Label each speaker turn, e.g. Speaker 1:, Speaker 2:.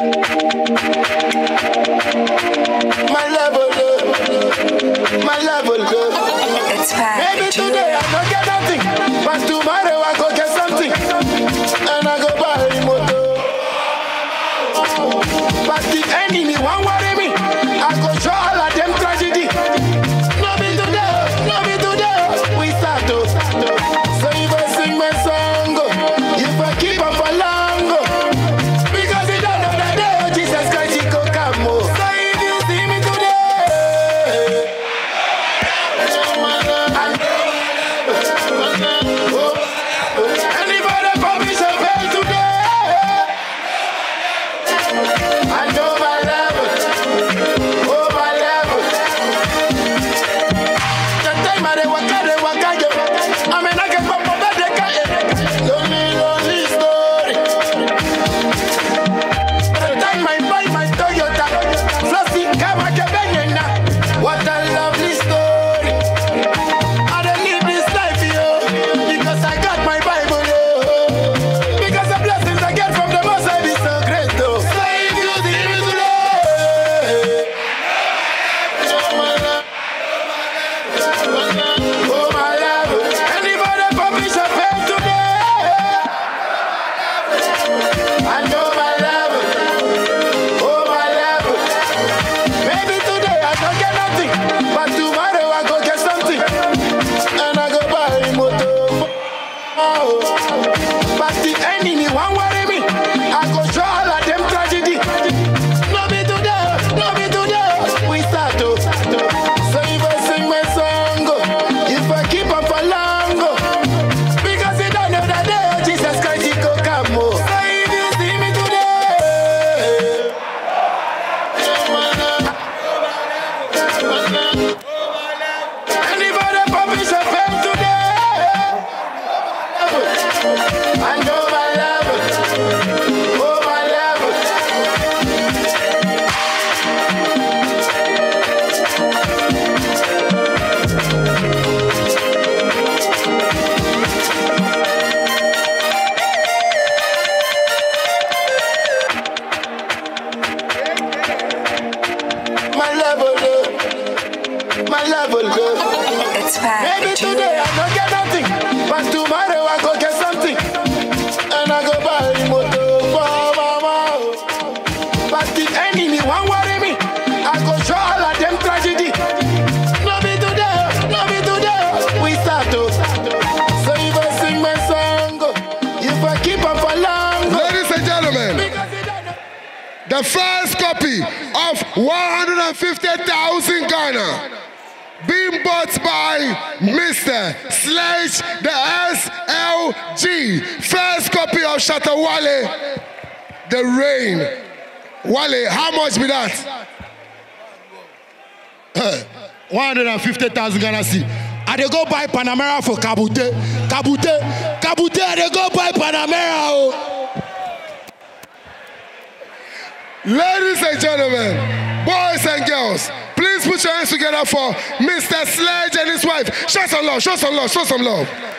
Speaker 1: My level up, my level up.
Speaker 2: It's
Speaker 1: Maybe
Speaker 2: Pack.
Speaker 1: today I don't get nothing, but tomorrow I go get something, and I go buy a motor. But the enemy won't worry me. I go show all of them tragedy. No be today, no be today. We start to. So if I sing my song, oh, if I keep on for long, oh, because you don't know that day, oh, Jesus Christ, he go come. oh. So if you see me today. Anybody permission pay today? I know my level. Oh, my level. The time I dey waka, dey waka, yo. I mean, I get pop up, they can't. Lonely, lonely story. The time I buy my Toyota, Flossy, Kawake, Benyena. What a lovely story. I don't live this life, yo, because I got my Bible, yo. Because the blessings I get from the Most High is so great, though. So if you see me today, oh my love, oh my love, anybody permission pay today? I know my love, oh my love. Maybe today I don't get nothing, but tomorrow I go get something, and I go buy a motor. Oh, but the enemy won't worry me. I go show all of them tragedy. No be today, no be today. We start to. So if I sing my song, oh, if I keep on for long, oh, because you don't know that day, oh, Jesus Christ, he go come. Oh. So if you see me today. Anybody permission pay today? I know my level. Oh, my level. My level, up. my level. up.
Speaker 2: It's Pack.
Speaker 1: Maybe today I don't get nothing, but tomorrow I go get something, and I go buy a motor for mama. But the enemy won't worry me. I go show all of them tragedy. No be today, no be today. We start to. So if I sing my song, if I keep on for long,
Speaker 3: Ladies and gentlemen,
Speaker 1: because you don't know.
Speaker 3: the first copy of 150,000 Ghana being bought by Mr. Sledge the SLG. First copy of Shatta Wale, The Rain. Wale, how much be that?
Speaker 4: 150,000 Ghana C. I dey go buy Panamera for Kabute. Kabute. Kabute, I dey go buy Panamera. Oh.
Speaker 3: Ladies and gentlemen, boys and girls, please put your hands together for Mr. Sledge and his wife. Show some love, show some love, show some love.